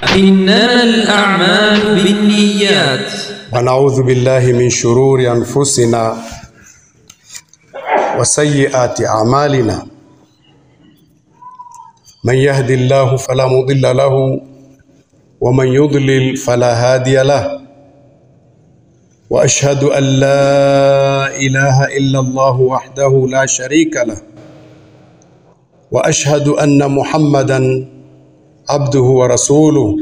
إنما الأعمال بالنيات ونعوذ بالله من شرور أنفسنا وسيئات أعمالنا من يهد الله فلا مضل له ومن يضلل فلا هادي له وأشهد أن لا إله إلا الله وحده لا شريك له وأشهد أن محمدا عبده ورسوله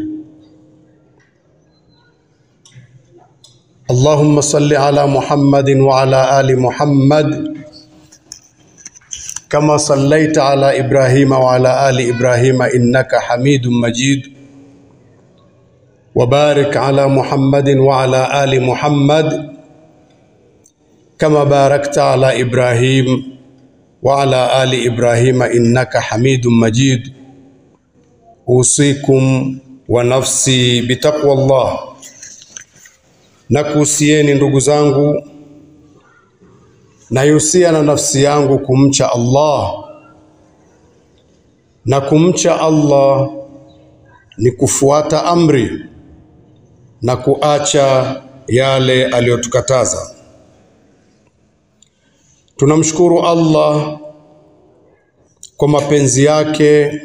اللهم صل على محمد وعلى آل محمد كما صليت على إبراهيم وعلى آل إبراهيم إنك حميد مجيد وبارك على محمد وعلى آل محمد كما باركت على إبراهيم وعلى آل إبراهيم إنك حميد مجيد أوصيكم ونفسي بتقوى الله nakuhusieni ndugu zangu naihusia na nafsi yangu kumcha Allah na kumcha Allah ni kufuata amri na kuacha yale aliyotukataza tunamshukuru Allah kwa mapenzi yake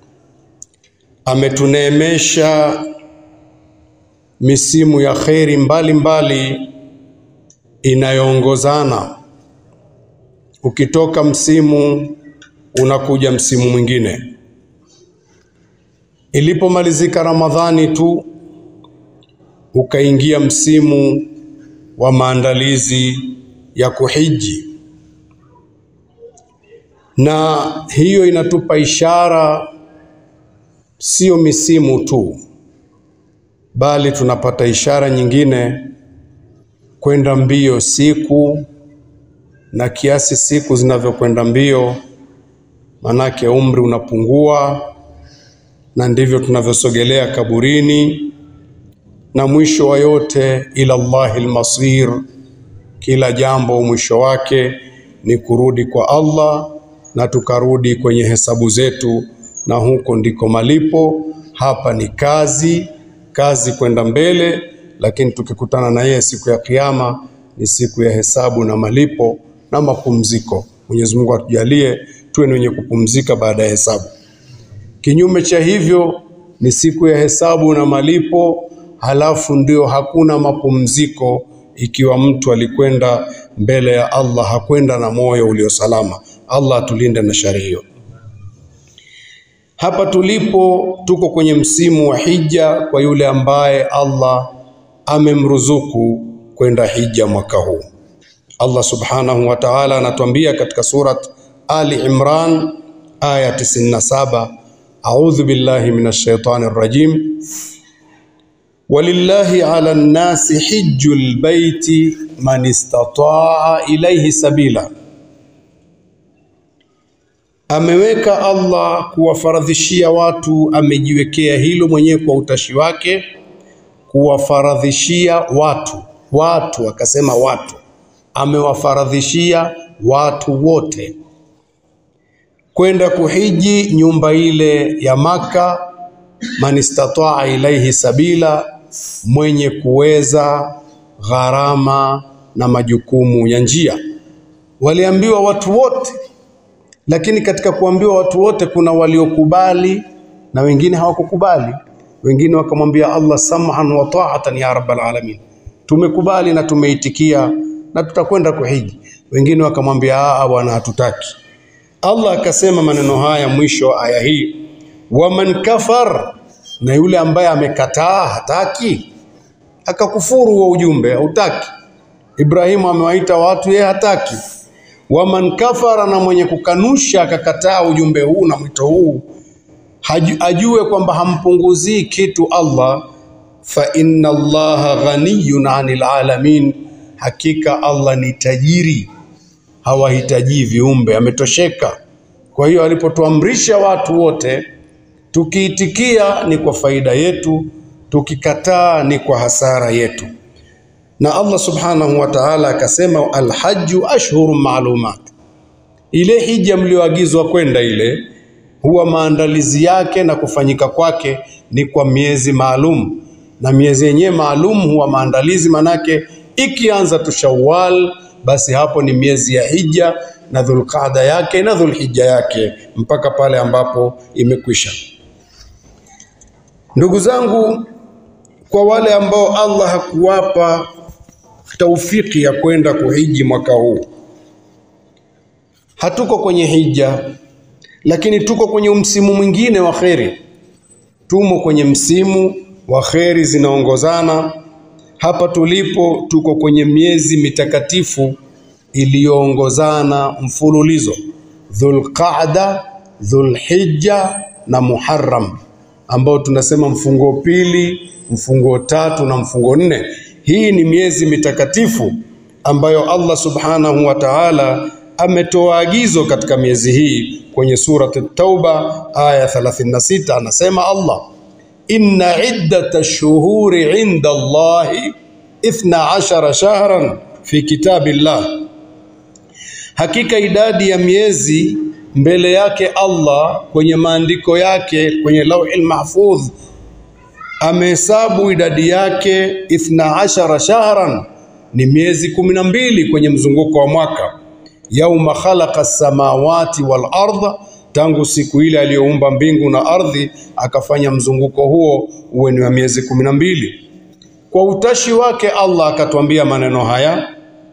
ametuneemesha misimu ya kheri mbalimbali inayoongozana. Ukitoka msimu unakuja msimu mwingine. Ilipomalizika Ramadhani tu ukaingia msimu wa maandalizi ya kuhiji, na hiyo inatupa ishara, sio misimu tu bali tunapata ishara nyingine kwenda mbio siku na kiasi siku zinavyokwenda mbio, manake umri unapungua, na ndivyo tunavyosogelea kaburini, na mwisho wa yote ila Allahi lmasir, kila jambo mwisho wake ni kurudi kwa Allah na tukarudi kwenye hesabu zetu, na huko ndiko malipo. Hapa ni kazi kazi kwenda mbele, lakini tukikutana na yeye siku ya Kiyama ni siku ya hesabu na malipo na mapumziko. Mwenyezi Mungu atujalie tuwe ni wenye kupumzika baada ya hesabu. Kinyume cha hivyo ni siku ya hesabu na malipo, halafu ndio hakuna mapumziko ikiwa mtu alikwenda mbele ya Allah hakwenda na moyo uliosalama. Allah atulinde na shari hiyo. Hapa tulipo tuko kwenye msimu wa hija kwa yule ambaye Allah amemruzuku kwenda hija mwaka huu. Allah subhanahu wa ta'ala anatuambia katika surat Ali Imran aya 97, a'udhu billahi minash shaitani rrajim walillahi ala nnasi hijjul baiti man istata'a ilayhi sabila ameweka Allah kuwafaradhishia watu, amejiwekea hilo mwenyewe kwa utashi wake, kuwafaradhishia watu. Watu akasema watu, amewafaradhishia watu wote kwenda kuhiji nyumba ile ya Maka, man istataa ilaihi sabila, mwenye kuweza gharama na majukumu ya njia. Waliambiwa watu wote lakini katika kuambiwa watu wote kuna waliokubali na wengine hawakukubali. Wengine wakamwambia Allah sam'an wa ta'atan ya rabbal alamin, tumekubali na tumeitikia na tutakwenda kuhiji. Wengine wakamwambia aa, bwana hatutaki. Allah akasema maneno haya mwisho wa aya hii, waman kafar, na yule ambaye amekataa hataki, akakufuru huo ujumbe, hautaki. Ibrahimu amewaita watu, yeye hataki waman kafara, na mwenye kukanusha akakataa ujumbe huu na mwito huu, ajue kwamba hampunguzii kitu Allah. Fa inna Allaha ghaniyun anil alamin, hakika Allah ni tajiri, hawahitaji viumbe, ametosheka. Kwa hiyo alipotuamrisha watu wote, tukiitikia ni kwa faida yetu, tukikataa ni kwa hasara yetu. Na Allah subhanahu wa ta'ala akasema, alhaju ashhurun maalumat, ile hija mlioagizwa kwenda ile huwa maandalizi yake na kufanyika kwake ni kwa miezi maalum, na miezi yenyewe maalum huwa maandalizi, manake ikianza tu Shawwal, basi hapo ni miezi ya Hija na Dhulqaada yake na Dhulhijja yake mpaka pale ambapo imekwisha. Ndugu zangu, kwa wale ambao Allah hakuwapa taufiki ya kwenda kuhiji mwaka huu, hatuko kwenye hija, lakini tuko kwenye msimu mwingine wa kheri. Tumo kwenye msimu wa kheri zinaongozana. Hapa tulipo tuko kwenye miezi mitakatifu iliyoongozana mfululizo, Dhulqaada, Dhulhijja na Muharram, ambao tunasema mfungo pili, mfungo tatu na mfungo nne. Hii ni miezi mitakatifu ambayo Allah subhanahu wa ta'ala ametoa agizo katika miezi hii kwenye surat At-Tauba aya 36, anasema Allah inna iddata shuhuri inda Allahi ithna ashara shahran fi kitabillah, hakika idadi ya miezi mbele yake Allah kwenye maandiko yake kwenye lauhil mahfudh amehesabu idadi yake ithna ashara shahran, ni miezi kumi na mbili kwenye mzunguko wa mwaka. Yauma khalaqa samawati wal ardha, tangu siku ile aliyoumba mbingu na ardhi, akafanya mzunguko huo uwe ni wa miezi kumi na mbili. Kwa utashi wake Allah akatwambia maneno haya,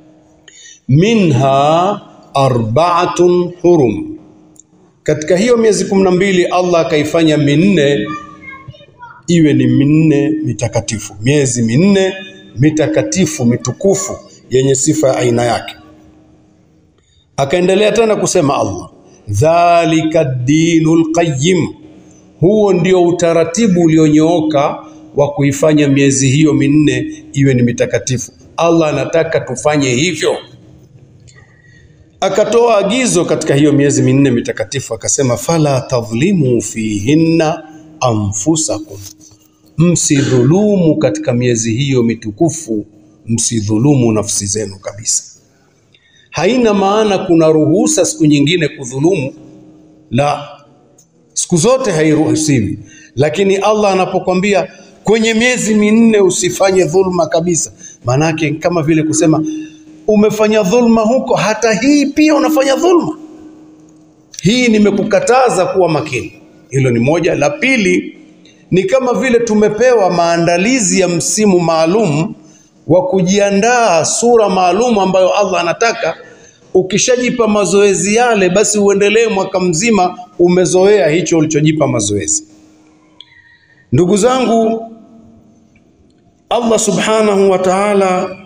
minha arbaatun hurum, katika hiyo miezi kumi na mbili Allah akaifanya minne iwe ni minne mitakatifu, miezi minne mitakatifu mitukufu yenye sifa ya aina yake. Akaendelea tena kusema Allah, dhalika dinul qayyim, huo ndio utaratibu ulionyooka wa kuifanya miezi hiyo minne iwe ni mitakatifu. Allah anataka tufanye hivyo. Akatoa agizo katika hiyo miezi minne mitakatifu, akasema fala tadhlimu fihinna anfusakum msidhulumu katika miezi hiyo mitukufu, msidhulumu nafsi zenu kabisa. Haina maana kuna ruhusa siku nyingine kudhulumu, la, siku zote hairuhusiwi. Lakini Allah anapokwambia kwenye miezi minne usifanye dhulma kabisa, maanake kama vile kusema umefanya dhulma huko, hata hii pia unafanya dhulma. Hii nimekukataza kuwa makini. Hilo ni moja. La pili ni kama vile tumepewa maandalizi ya msimu maalum wa kujiandaa sura maalum ambayo Allah anataka. Ukishajipa mazoezi yale, basi uendelee mwaka mzima umezoea hicho ulichojipa mazoezi. Ndugu zangu, Allah subhanahu wa ta'ala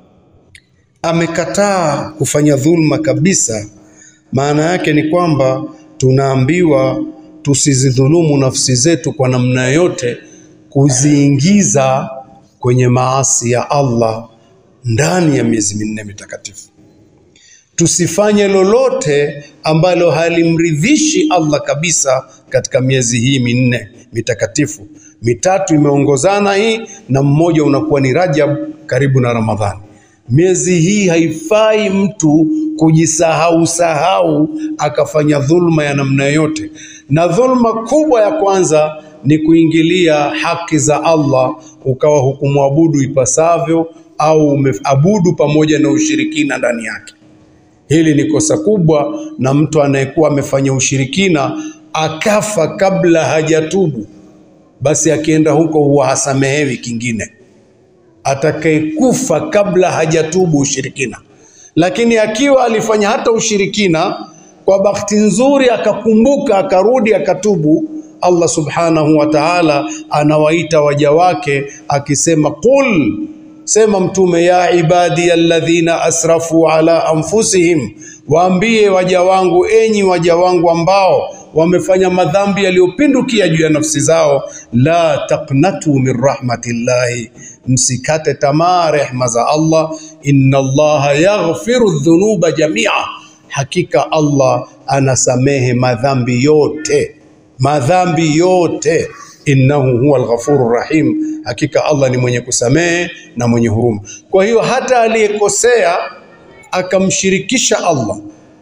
amekataa kufanya dhulma kabisa. Maana yake ni kwamba tunaambiwa tusizidhulumu nafsi zetu kwa namna yote, kuziingiza kwenye maasi ya Allah ndani ya miezi minne mitakatifu. Tusifanye lolote ambalo halimridhishi Allah kabisa katika miezi hii minne mitakatifu. Mitatu imeongozana hii na mmoja unakuwa ni Rajab karibu na Ramadhani. Miezi hii haifai mtu kujisahau sahau akafanya dhulma ya namna yote, na dhulma kubwa ya kwanza ni kuingilia haki za Allah ukawa hukumwabudu ipasavyo au umeabudu pamoja na ushirikina ndani yake. Hili ni kosa kubwa, na mtu anayekuwa amefanya ushirikina akafa kabla hajatubu, basi akienda huko huwa hasamehewi kingine atakayekufa kabla hajatubu ushirikina. Lakini akiwa alifanya hata ushirikina, kwa bahati nzuri akakumbuka, akarudi, akatubu, Allah subhanahu wa ta'ala anawaita waja wake akisema, qul, sema Mtume, ya ibadi alladhina asrafu ala anfusihim, waambie waja wangu, enyi waja wangu ambao wamefanya madhambi yaliyopindukia juu ya nafsi zao, la taqnatu min rahmatillahi, msikate tamaa rehma za Allah. Inna Allaha yaghfiru dhunuba jamia, hakika Allah anasamehe madhambi yote, madhambi yote. Innahu huwa alghafuru rahim, hakika Allah ni mwenye kusamehe na mwenye huruma. Kwa hiyo hata aliyekosea akamshirikisha Allah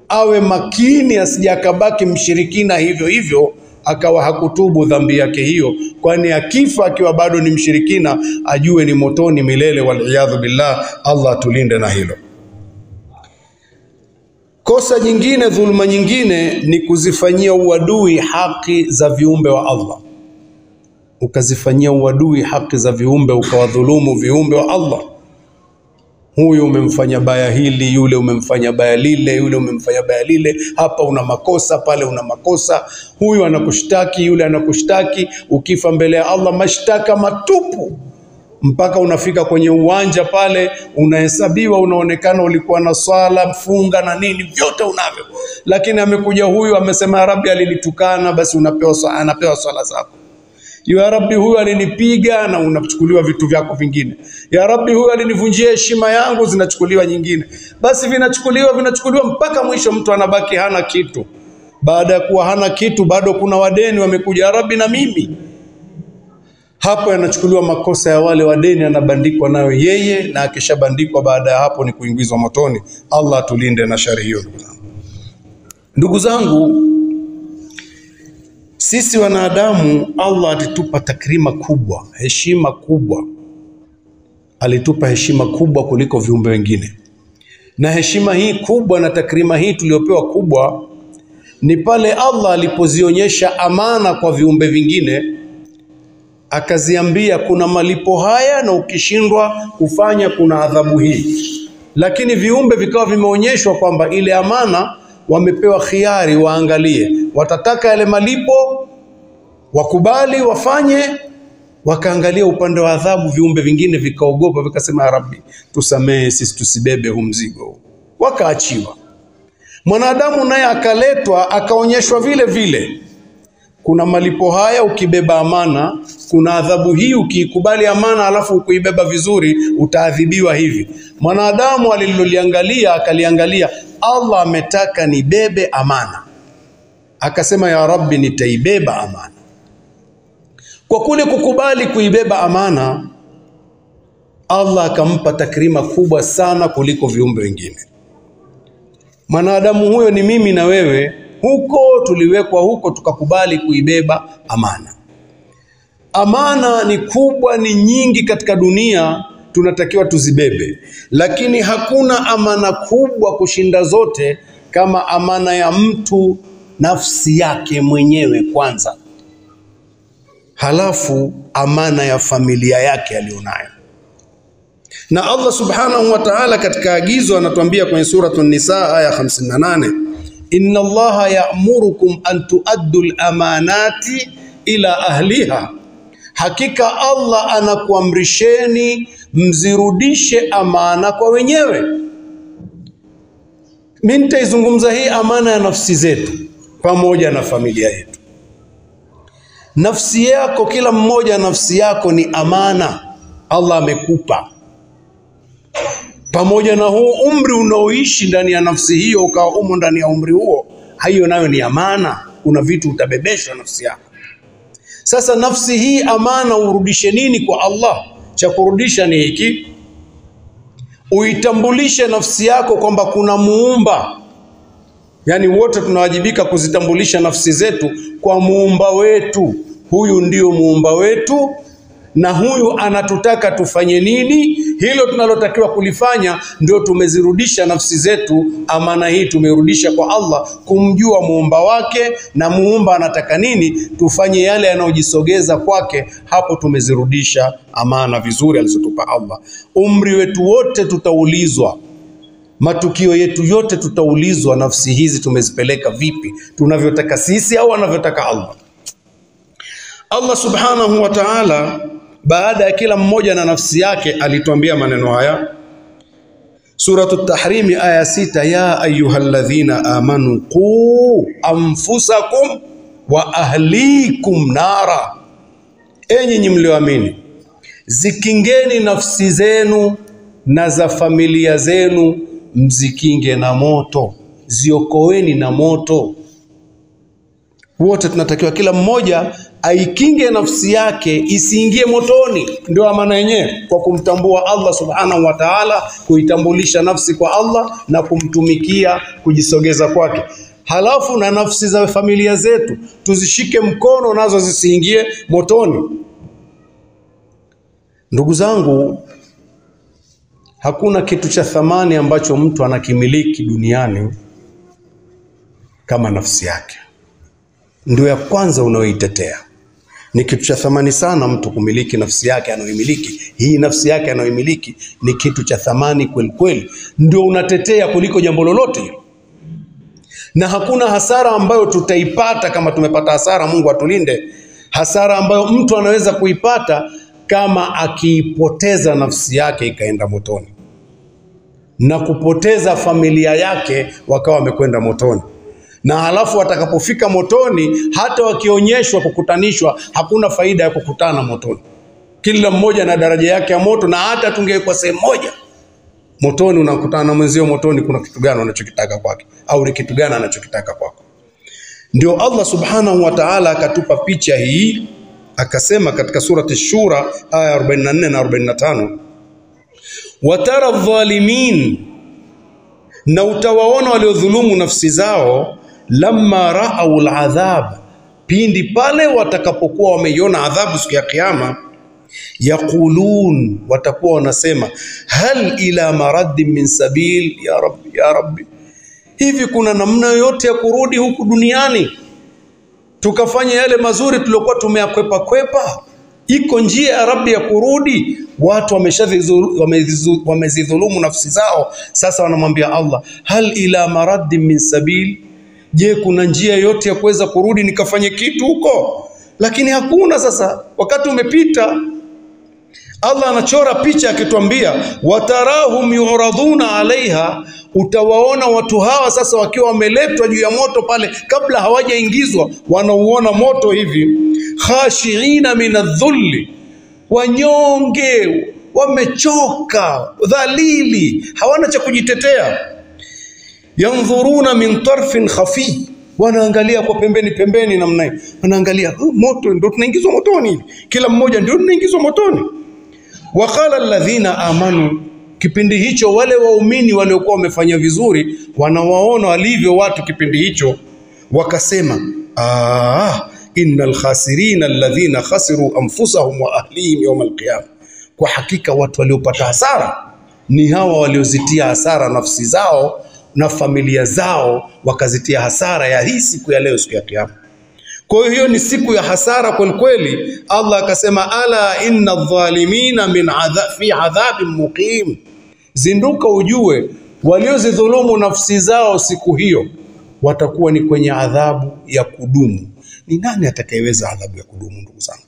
awe makini asije akabaki mshirikina hivyo hivyo akawa hakutubu dhambi yake hiyo, kwani akifa akiwa bado ni mshirikina ajue ni motoni milele, waliyadhu billah. Allah atulinde na hilo. Kosa jingine, dhuluma nyingine ni kuzifanyia uadui haki za viumbe wa Allah, ukazifanyia uadui haki za viumbe, ukawadhulumu viumbe wa Allah. Huyu umemfanya baya hili, yule umemfanya baya lile, yule umemfanya baya lile, hapa una makosa, pale una makosa, huyu anakushtaki, yule anakushtaki. Ukifa mbele ya Allah, mashtaka matupu mpaka unafika kwenye uwanja pale, unahesabiwa, unaonekana ulikuwa na swala, mfunga na nini, vyote unavyo, lakini amekuja huyu amesema, ya Rabbi alinitukana, basi unapewa swala, anapewa swala zako. Ya Rabbi, huyu alinipiga, na unachukuliwa vitu vyako vingine. Ya Rabbi, huyu alinivunjia heshima yangu, zinachukuliwa nyingine. Basi vinachukuliwa vinachukuliwa mpaka mwisho, mtu anabaki hana kitu. Baada ya kuwa hana kitu, bado kuna wadeni wamekuja, ya Rabbi, na mimi hapo yanachukuliwa makosa ya wale wadeni, anabandikwa nayo yeye, na akishabandikwa baada ya hapo ni kuingizwa motoni. Allah tulinde na shari hiyo. Ndugu zangu, ndugu zangu, sisi wanadamu, Allah alitupa takrima kubwa, heshima kubwa, alitupa heshima kubwa kuliko viumbe wengine, na heshima hii kubwa na takrima hii tuliyopewa kubwa ni pale Allah alipozionyesha amana kwa viumbe vingine akaziambia kuna malipo haya na ukishindwa kufanya kuna adhabu hii. Lakini viumbe vikawa vimeonyeshwa kwamba ile amana wamepewa khiari, waangalie, watataka yale malipo, wakubali wafanye. Wakaangalia upande wa adhabu, viumbe vingine vikaogopa, vikasema ya Rabbi, tusamehe sisi, tusibebe huu mzigo huu. Wakaachiwa. Mwanadamu naye akaletwa, akaonyeshwa vile vile kuna malipo haya ukibeba amana, kuna adhabu hii ukiikubali amana alafu ukuibeba vizuri utaadhibiwa hivi. Mwanadamu aliloliangalia akaliangalia, Allah ametaka nibebe amana, akasema ya Rabbi, nitaibeba amana. Kwa kule kukubali kuibeba amana, Allah akampa takrima kubwa sana kuliko viumbe wengine. Mwanadamu huyo ni mimi na wewe huko tuliwekwa huko tukakubali kuibeba amana. Amana ni kubwa, ni nyingi katika dunia, tunatakiwa tuzibebe, lakini hakuna amana kubwa kushinda zote kama amana ya mtu nafsi yake mwenyewe kwanza, halafu amana ya familia yake aliyonayo. Na Allah subhanahu wa ta'ala katika agizo anatuambia kwenye suratu Nisa aya 58 Inna Allaha ya'murukum an tuaddu al-amanati ila ahliha, hakika Allah anakuamrisheni mzirudishe amana kwa wenyewe. Mimi nitaizungumza hii amana ya nafsi zetu pamoja na familia yetu. Nafsi yako, kila mmoja nafsi yako ni amana Allah amekupa pamoja na huu umri unaoishi ndani ya nafsi hiyo, ukawa umo ndani ya umri huo, hiyo nayo ni amana. Kuna vitu utabebeshwa nafsi yako. Sasa nafsi hii amana, urudishe nini kwa Allah? Cha kurudisha ni hiki, uitambulishe nafsi yako kwamba kuna muumba. Yaani wote tunawajibika kuzitambulisha nafsi zetu kwa muumba wetu. Huyu ndio muumba wetu na huyu anatutaka tufanye nini. Hilo tunalotakiwa kulifanya ndio tumezirudisha nafsi zetu. Amana hii tumerudisha kwa Allah, kumjua muumba wake na muumba anataka nini, tufanye yale yanayojisogeza kwake. Hapo tumezirudisha amana vizuri alizotupa Allah. Umri wetu wote tutaulizwa, matukio yetu yote tutaulizwa, nafsi hizi tumezipeleka vipi, tunavyotaka sisi au anavyotaka Allah. Allah subhanahu wa ta'ala baada ya kila mmoja na nafsi yake alituambia maneno haya Suratu Tahrimi aya sita, ya ayyuhalladhina amanu qu anfusakum wa ahlikum nara, enyi nyi mlioamini, zikingeni nafsi zenu na za familia zenu, mzikinge na moto, ziokoeni na moto. Wote tunatakiwa kila mmoja aikinge nafsi yake isiingie motoni. Ndio amana yenyewe, kwa kumtambua Allah subhanahu wa ta'ala, kuitambulisha nafsi kwa Allah na kumtumikia, kujisogeza kwake. Halafu na nafsi za familia zetu tuzishike mkono, nazo zisiingie motoni. Ndugu zangu, hakuna kitu cha thamani ambacho mtu anakimiliki duniani kama nafsi yake. Ndio ya kwanza unayoitetea. Ni kitu cha thamani sana mtu kumiliki nafsi yake anayoimiliki. Hii nafsi yake anayoimiliki ni kitu cha thamani kweli kweli, ndio unatetea kuliko jambo lolote hilo, na hakuna hasara ambayo tutaipata kama tumepata hasara. Mungu atulinde hasara ambayo mtu anaweza kuipata kama akiipoteza nafsi yake ikaenda motoni na kupoteza familia yake wakawa wamekwenda motoni na halafu watakapofika motoni, hata wakionyeshwa kukutanishwa, hakuna faida ya kukutana motoni. Kila mmoja na daraja yake ya moto, na hata tungewekwa sehemu moja motoni, unakutana na mwenzio motoni, kuna kitu gani anachokitaka kwake, au ni kitu gani anachokitaka kwako? Ndio Allah subhanahu wa ta'ala akatupa picha hii, akasema katika surati Shura aya 44 na 45, watara dhalimin, na utawaona waliodhulumu nafsi zao lamma raau ladhab, pindi pale watakapokuwa wameiona adhabu siku ya Kiyama, yaqulun, watakuwa wanasema hal ila maradin min sabil, ya rabbi ya rabbi, hivi kuna namna yoyote ya kurudi huku duniani tukafanya yale mazuri tuliokuwa tumeyakwepa kwepa? Iko njia ya rabbi ya kurudi? Watu wameshadhulu- wamezizu- wamezidhulumu nafsi zao, sasa wanamwambia Allah, hal ila maradin min sabil Je, kuna njia yote ya kuweza kurudi nikafanye kitu huko? Lakini hakuna. Sasa wakati umepita. Allah anachora picha akituambia, watarahum yuradhuna alaiha, utawaona watu hawa sasa wakiwa wameletwa juu ya moto pale, kabla hawajaingizwa, wanauona moto hivi, khashiina min adh-dhulli, wanyonge, wamechoka, dhalili, hawana cha kujitetea yandhuruna min tarfin khafi, wanaangalia kwa pembeni pembeni namna hii, wanaangalia oh, moto ndio tunaingizwa motoni hivi, kila mmoja ndio tunaingizwa motoni. Waqala alladhina amanu, kipindi hicho wale waumini waliokuwa wamefanya vizuri wanawaona walivyo watu kipindi hicho, wakasema ah, innal khasirina alladhina khasiru anfusahum wa ahlihim yawm alqiyama, kwa hakika watu waliopata hasara ni hawa waliozitia hasara nafsi zao na familia zao wakazitia hasara ya hii siku ya leo, siku ya Kiyama. Kwa hiyo hiyo ni siku ya hasara kweli kweli. Allah akasema, ala inna dhalimina min adha, fi adhabin muqim, zinduka ujue waliozidhulumu nafsi zao siku hiyo watakuwa ni kwenye adhabu ya kudumu. Ni nani atakayeweza adhabu ya kudumu, ndugu zangu?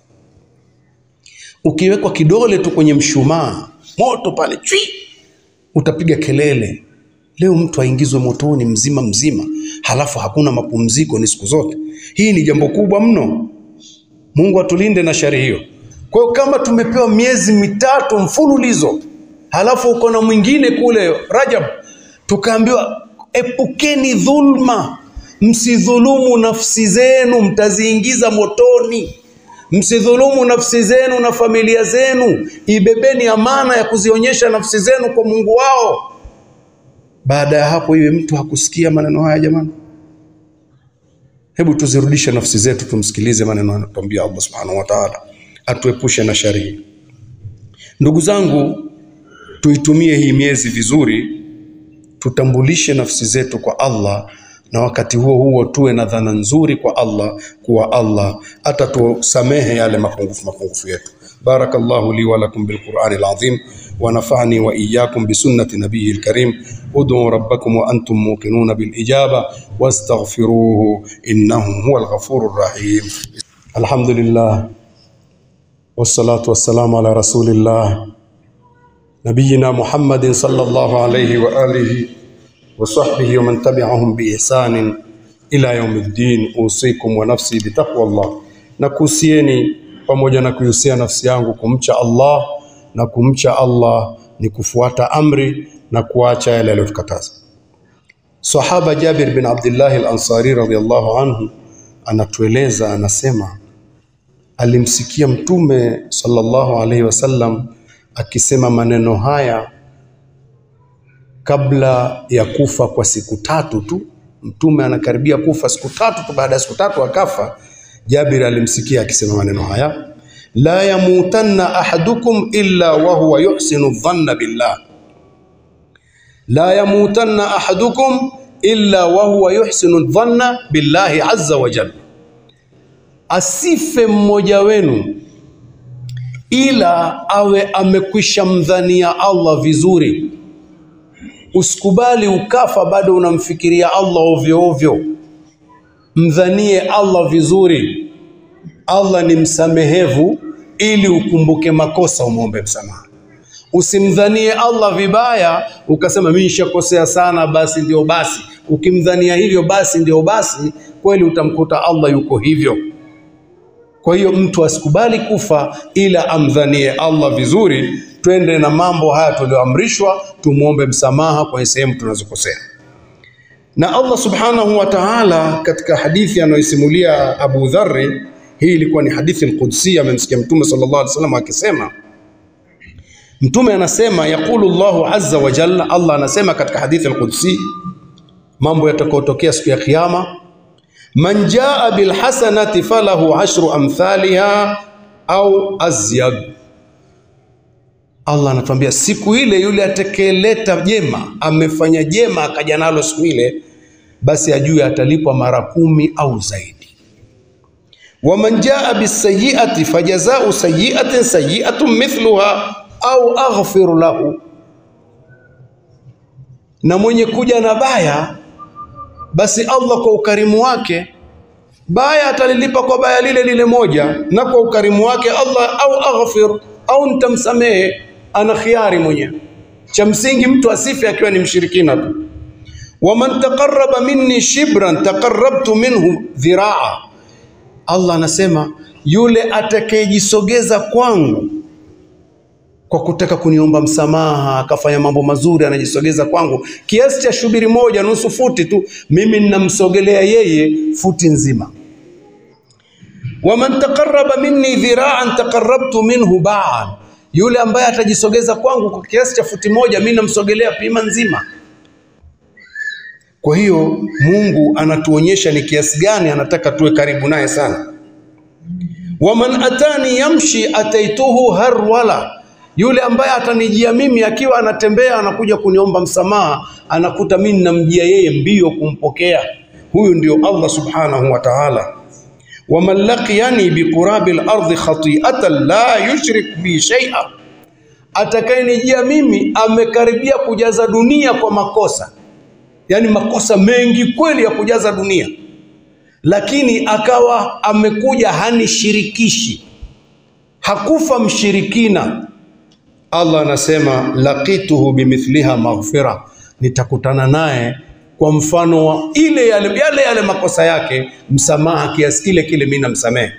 Ukiwekwa kidole tu kwenye mshumaa moto pale chui, utapiga kelele Leo mtu aingizwe motoni mzima mzima, halafu hakuna mapumziko, ni siku zote. Hii ni jambo kubwa mno. Mungu atulinde na shari hiyo. Kwa hiyo kama tumepewa miezi mitatu mfululizo, halafu uko na mwingine kule Rajab, tukaambiwa epukeni dhulma, msidhulumu nafsi zenu, mtaziingiza motoni. Msidhulumu nafsi zenu na familia zenu, ibebeni amana ya kuzionyesha nafsi zenu kwa Mungu wao. Baada ya hapo, iwe mtu hakusikia maneno haya. Jamani, hebu tuzirudishe nafsi zetu, tumsikilize maneno anatuambia Allah subhanahu wa ta'ala, atuepushe na shari hii. Ndugu zangu, tuitumie hii miezi vizuri, tutambulishe nafsi zetu kwa Allah, na wakati huo huo tuwe na dhana nzuri kwa Allah, kuwa Allah atatusamehe yale mapungufu mapungufu yetu. Barakallahu li wa lakum bil Qur'ani al-azim ونفعني وإياكم بسنة نبيه الكريم ادعوا ربكم وأنتم موقنون بالإجابة واستغفروه إنه هو الغفور الرحيم الحمد لله والصلاة والسلام على رسول الله نبينا محمد صلى الله عليه وآله وصحبه ومن تبعهم بإحسان إلى يوم الدين أوصيكم ونفسي بتقوى الله nakuhusieni pamoja na kuihusia nafsi yangu kumcha Allah na kumcha Allah ni kufuata amri na kuacha yale aliyotukataza. Sahaba Jabir bin Abdullah al-Ansari radhiyallahu anhu anatueleza, anasema alimsikia Mtume sallallahu alaihi wasallam akisema maneno haya kabla ya kufa kwa siku tatu tu. Mtume anakaribia kufa siku tatu tu, baada ya siku tatu akafa. Jabir alimsikia akisema maneno haya, la yamutanna ahadukum illa wa huwa yuhsinu dhanna billah, la yamutanna ahadukum illa wa huwa yuhsinu dhanna billahi azza wa jalla, asife mmoja wenu ila awe amekwisha mdhania Allah vizuri. Usikubali ukafa bado unamfikiria Allah ovyo ovyo, mdhanie Allah vizuri. Allah ni msamehevu, ili ukumbuke makosa umwombe msamaha. Usimdhanie Allah vibaya ukasema mimi nishakosea sana, basi ndio basi. Ukimdhania hivyo basi ndio basi, kweli utamkuta Allah yuko hivyo. Kwa hiyo mtu asikubali kufa ila amdhanie Allah vizuri. Twende na mambo haya tulioamrishwa, tumwombe msamaha kwenye sehemu tunazokosea. Na Allah subhanahu wa ta'ala katika hadithi anayoisimulia Abu Dharri, hii ilikuwa ni hadithi al-Qudsi, amemsikia Mtume sallallahu alaihi wasallam akisema, Mtume anasema yaqulu Allahu azza wa jalla, Allah anasema katika hadithi al-Qudsi, mambo yatakayotokea siku ya Kiyama man jaa bilhasanati falahu ashru amthaliha au azyad. Allah anatuambia siku ile, yule atakayeleta jema, amefanya jema akaja nalo siku ile, basi ajue atalipwa mara kumi au zaidi. Waman jaa bisayiati fajazau sayiatin sayiatun mithluha au aghfiru lahu, na mwenye kuja na baya basi Allah kwa ukarimu wake baya atalilipa kwa baya lile lile moja, na kwa ukarimu wake Allah au aghfir au nitamsamehe. Ana khiari mwenyewe. Cha msingi mtu asife akiwa ni mshirikina tu. waman taqarraba minni shibran taqarrabtu minhu dhiraa, Allah anasema yule atakayejisogeza kwangu kwa kutaka kuniomba msamaha akafanya mambo mazuri, anajisogeza kwangu kiasi cha shubiri moja, nusu futi tu, mimi ninamsogelea yeye futi nzima. waman taqarraba minni dhiraan taqarrabtu minhu baan, yule ambaye atajisogeza kwangu kwa kiasi cha futi moja, mimi namsogelea pima nzima. Kwa hiyo Mungu anatuonyesha ni kiasi gani anataka tuwe karibu naye sana. waman atani yamshi ataituhu harwala yule ambaye atanijia mimi akiwa anatembea anakuja kuniomba msamaha, anakuta mimi ninamjia yeye mbio kumpokea. Huyu ndio Allah subhanahu wa ta'ala. waman laqiyani biqurabi al-ardi khati'atan la yushrik bi shay'a, atakayenijia mimi amekaribia kujaza dunia kwa makosa, yaani makosa mengi kweli ya kujaza dunia, lakini akawa amekuja hanishirikishi, hakufa mshirikina Allah anasema laqituhu bimithliha maghfira, nitakutana naye kwa mfano wa ile yale, yale yale makosa yake, msamaha kiasi kile kile, mimi namsamehe.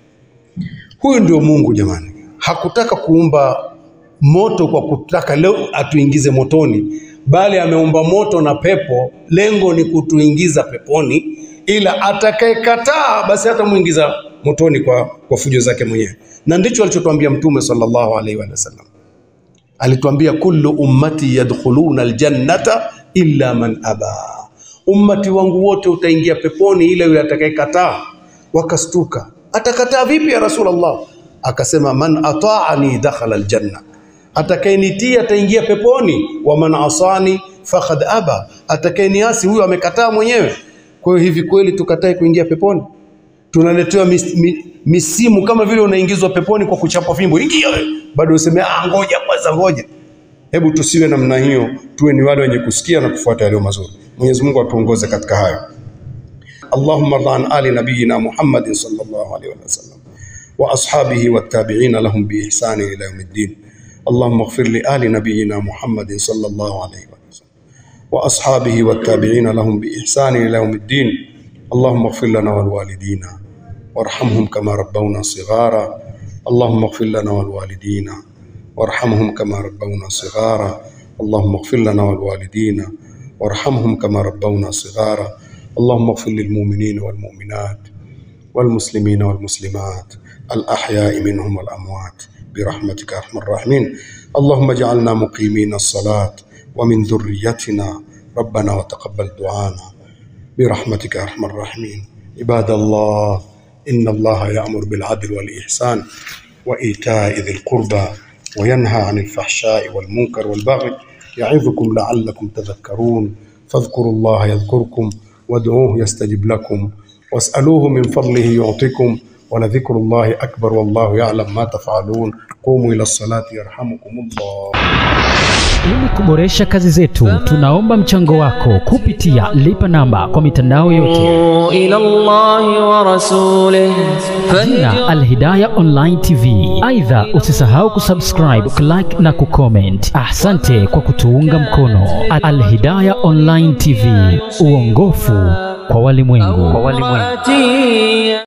Huyu ndio Mungu jamani. Hakutaka kuumba moto kwa kutaka leo atuingize motoni, bali ameumba moto na pepo, lengo ni kutuingiza peponi, ila atakayekataa basi hatamuingiza motoni kwa, kwa fujo zake mwenyewe, na ndicho alichotuambia Mtume sallallahu alaihi wasallam alituambia kullu ummati yadkhuluna aljannata illa man aba, ummati wangu wote utaingia peponi ila yule atakayekataa. Wakastuka, atakataa vipi ya Rasulullah? Akasema man ataani dakhala aljanna, atakayenitii ataingia peponi. Wa man asani faqad aba, atakayeniasi huyo amekataa mwenyewe. Kwa hiyo hivi kweli tukatae kuingia peponi? Tunaletewa mis, mi, misimu kama vile unaingizwa peponi kwa kuchapa fimbo, ingia wewe bado useme ah, ngoja kwanza, ngoja. Hebu tusiwe namna hiyo, tuwe ni wale wenye kusikia na kufuata yaliyo mazuri. Mwenyezi Mungu atuongoze katika hayo. Allahumma rda an ali nabiyina Muhammadin sallallahu alaihi wasallam wa ashabihi wattabi'ina lahum bi ihsani ila yawmiddin. Allahumma ighfir li ali nabiyina Muhammadin sallallahu alaihi wasallam wa ashabihi wattabi'ina lahum bi ihsani ila yawmiddin. Allahumma ighfir lana wal walidina warhamhum kama rabbawna sighara اللهم اغفر لنا والوالدين وارحمهم كما ربونا صغارا اللهم اغفر لنا والوالدين وارحمهم كما ربونا صغارا اللهم اغفر للمؤمنين والمؤمنات والمسلمين والمسلمات الأحياء منهم والأموات برحمتك يا أرحم الراحمين اللهم اجعلنا مقيمين الصلاة ومن ذريتنا ربنا وتقبل دعانا برحمتك يا أرحم الراحمين عباد الله إن الله يأمر بالعدل والإحسان وإيتاء ذي القربى وينهى عن الفحشاء والمنكر والبغي يعظكم لعلكم تذكرون فاذكروا الله يذكركم وادعوه يستجب لكم واسألوه من فضله يعطكم ولذكر الله أكبر والله يعلم ما تفعلون قوموا إلى الصلاة يرحمكم الله Ili kuboresha kazi zetu, tunaomba mchango wako kupitia lipa namba kwa mitandao yote, إلى الله ورسوله jina Alhidaya Online TV. Aidha, usisahau kusubscribe, kulike na kucomment. Asante kwa kutuunga mkono. Alhidaya Online TV, uongofu kwa walimwengu. فهدي